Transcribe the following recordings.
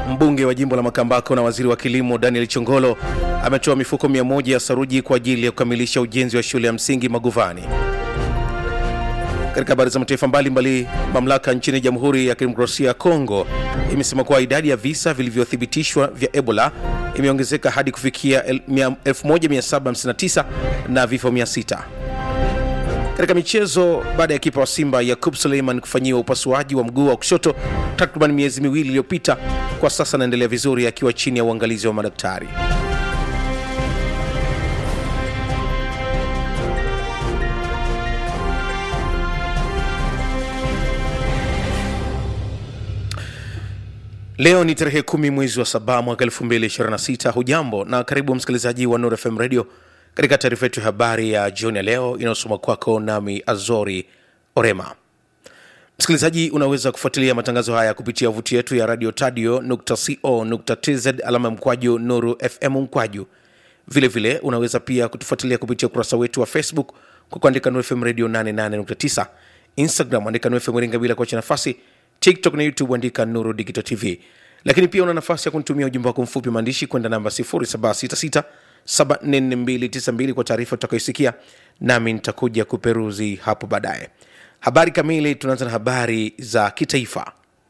Mbunge wa jimbo la Makambako na waziri wa kilimo Daniel Chongolo ametoa mifuko 100 ya saruji kwa ajili ya kukamilisha ujenzi wa shule ya msingi Maguvani. Katika habari za mataifa mbalimbali, mamlaka nchini Jamhuri ya Kidemokrasia ya Kongo imesema kuwa idadi ya visa vilivyothibitishwa vya Ebola imeongezeka hadi kufikia 1759 na vifo 600. Katika michezo, baada ya kipa wa Simba Yakub Suleiman kufanyiwa upasuaji wa mguu wa kushoto takriban miezi miwili iliyopita, kwa sasa anaendelea vizuri akiwa chini ya uangalizi wa madaktari. Leo ni tarehe kumi mwezi wa saba mwaka 2026. Hujambo na karibu msikilizaji wa Nuru FM Radio katika taarifa yetu ya habari ya jioni ya leo inayosoma kwako nami Azori Orema. Msikilizaji, unaweza kufuatilia matangazo haya kupitia wavuti yetu ya radio tadio.co.tz alama mkwaju Nuru FM mkwaju. Vilevile vile, unaweza pia kutufuatilia kupitia ukurasa wetu wa Facebook kwa kuandika Nuru FM Radio 88.9, Instagram andika Nuru FM Iringa bila kuacha nafasi tiktok na youtube andika nuru digital tv lakini pia una nafasi ya kunitumia ujumbe wako mfupi maandishi kwenda namba 0766 744292 kwa taarifa utakayoisikia nami nitakuja kuperuzi hapo baadaye habari kamili tunaanza na habari za kitaifa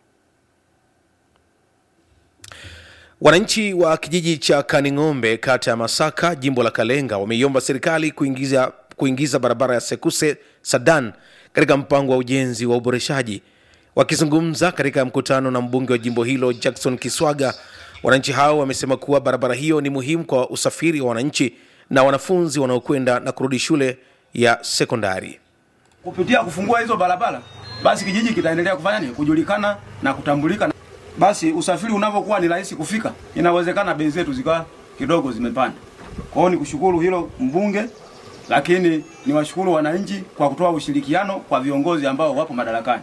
wananchi wa kijiji cha kaning'ombe kata ya masaka jimbo la kalenga wameiomba serikali kuingiza, kuingiza barabara ya sekuse sadan katika mpango wa ujenzi wa uboreshaji Wakizungumza katika mkutano na mbunge wa jimbo hilo Jackson Kiswaga, wananchi hao wamesema kuwa barabara hiyo ni muhimu kwa usafiri wa wananchi na wanafunzi wanaokwenda na kurudi shule ya sekondari. Kupitia kufungua hizo barabara, basi kijiji kitaendelea kufanya nini? Kujulikana na kutambulika. Basi usafiri unavyokuwa ni rahisi kufika, inawezekana bei zetu zikawa kidogo zimepanda. Kwa hiyo ni kushukuru hilo mbunge, lakini niwashukuru wananchi kwa kutoa ushirikiano kwa viongozi ambao wapo madarakani.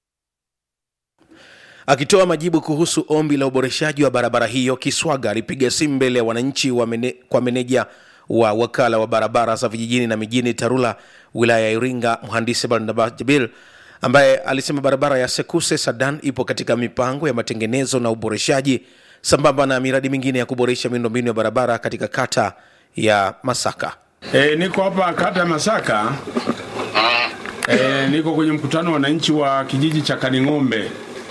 Akitoa majibu kuhusu ombi la uboreshaji wa barabara hiyo, Kiswaga alipiga simu mbele ya wananchi wa mene, kwa meneja wa wakala wa barabara za vijijini na mijini TARURA wilaya ya Iringa, mhandisi Barnabas Jabil ambaye alisema barabara ya Sekuse Sadan ipo katika mipango ya matengenezo na uboreshaji sambamba na miradi mingine ya kuboresha miundombinu ya barabara katika kata ya Masaka. E, niko hapa kata ya Masaka. E, niko kwenye mkutano wa wananchi wa kijiji cha Kaning'ombe.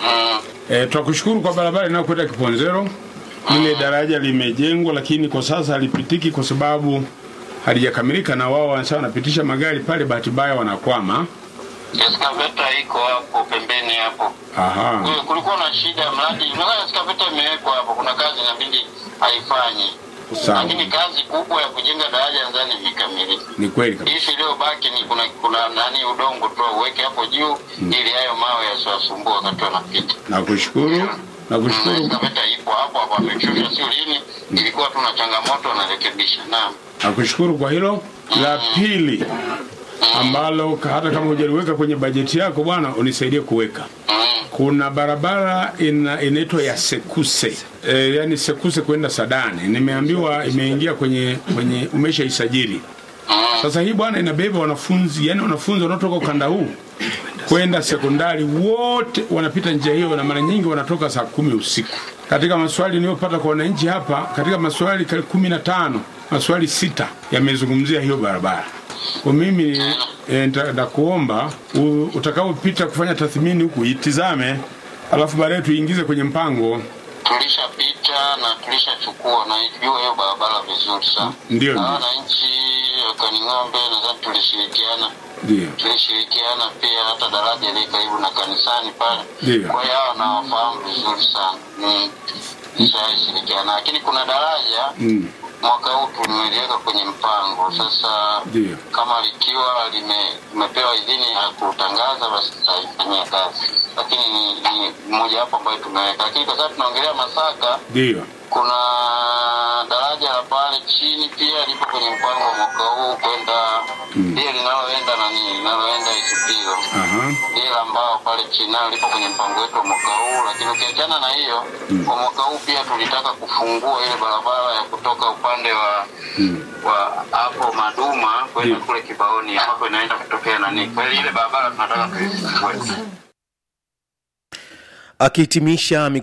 E, twakushukuru kwa barabara inayokwenda Kiponzero. Ile daraja limejengwa, lakini kwa sasa halipitiki kwa sababu halijakamilika, na wao wanasema wanapitisha magari pale, bahati mbaya wanakwama. Eskaveta iko hapo pembeni hapo. Aha. Kwa hiyo kulikuwa na shida mradi, unaona eskaveta imewekwa hapo, kuna kazi inabidi haifanyi. Sawa. Lakini kazi kubwa ya kujenga daraja nadhani ikamilika. Ni kweli kabisa. Hivi iliyobaki ni kuna kuna nani udongo tu uweke hapo juu ili hayo mawe yasiwasumbue wakati wanapita. Nakushukuru. Na Nakushukuru. eskaveta ipo hapo hapo, ameshusha sio lini, ilikuwa tu na changamoto anarekebisha. Naam. Nakushukuru kwa hilo. La pili ambalo ka- hata kama hujaliweka kwenye bajeti yako bwana, unisaidie kuweka. Mm. Kuna barabara ina, inaitwa ya Sekuse e, yani Sekuse kwenda Sadani. Nimeambiwa imeingia kwenye kwenye umeshaisajili. Sasa hii bwana inabeba wanafunzi, yani wanafunzi wanaotoka ukanda huu kwenda sekondari wote wanapita njia hiyo, na mara nyingi wanatoka saa kumi usiku. Katika maswali niliyopata kwa wananchi hapa, katika maswali kali kumi na tano maswali sita yamezungumzia hiyo barabara. Kwa mimi e, nitakuomba utakaopita kufanya tathmini huku itizame, alafu baadaye tuingize kwenye mpango. tulishapita na tulishachukua na ijua hiyo barabara vizuri sana. Ndio, Na ndio. wananchi wa Kaning'ombe nadhani tulishirikiana Ndio. tulishirikiana pia hata daraja ile karibu na kanisani pale. Ndio. Kwa hiyo hao nawafahamu vizuri sana. Mm. Nishashirikiana, lakini kuna daraja Mm. mwaka huu tumeliweka kwenye mpango sasa. Ndio. Kama likiwa lime- limepewa idhini ya kutangaza, basi tutaifanyia kazi, lakini ni, ni moja wapo ambayo tumeweka, lakini kwa sababu tunaongelea Masaka Ndio. kuna daraja la pale chini pia lipo kwenye mpango wa mwaka huu kwenda lile linaloenda nani linaloenda Isupilo Aha. lile ambao pale chini nalo lipo kwenye mpango wetu wa mwaka huu, lakini ukiachana na hiyo kwa mwaka huu pia tulitaka kufungua ile barabara ya kutoka upande wa wa hapo Maduma kwenda Mm. kule Kibaoni ambapo inaenda kutokea nani, kwa hiyo ile barabara tunataka tuifungue. Akihitimisha